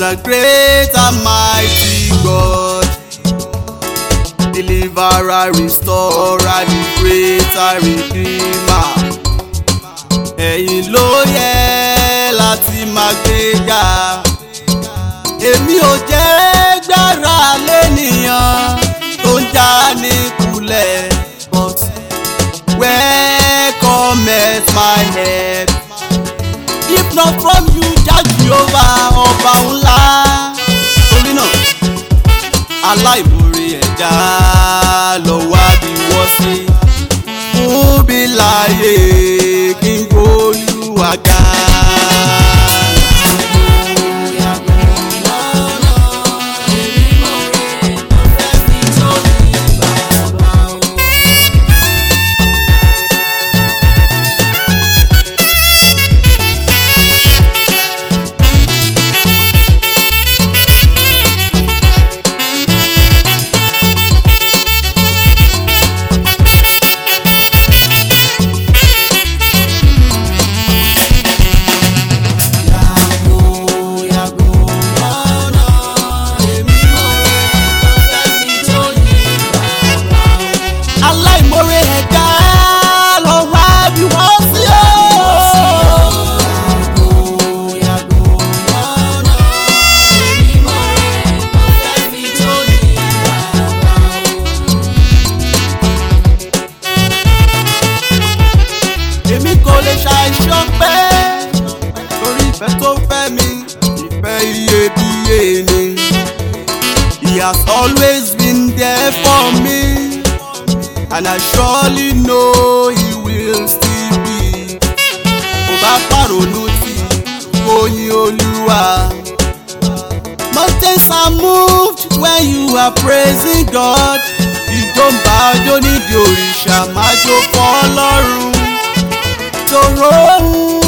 a great and mighty God. Deliverer, restorer, the greater redeemer. Ẹ̀yin ló yẹ láti máa gbéga. Èmi ò jẹ́ gbára lẹ́nìyàn tó ń já ní kulẹ̀. But where cometh my help? If not from you, Jah Jehovah ọba ńlá. Torí náà, aláìmoore ẹ̀dá lọ wá bí wọ́n sí. Fún bí láàyè kí n gbóyúwà ga. aláìmoore ẹ̀dá lọ wá bí wọ́n sí o. èmi kò lè ṣàìṣọ́ pé torí ìfẹ́ tó fẹ́ mi ìfẹ́ iyebíye ni. He has always been there for me and I surely know he will still be. Kò bá pàrònú tí oyin olúwa. Mountains are moved when you are praising God. Ìjọba ọjọ́ nídìí òrìṣà máa jó fọ́ ọlọ́run. Tòró ohun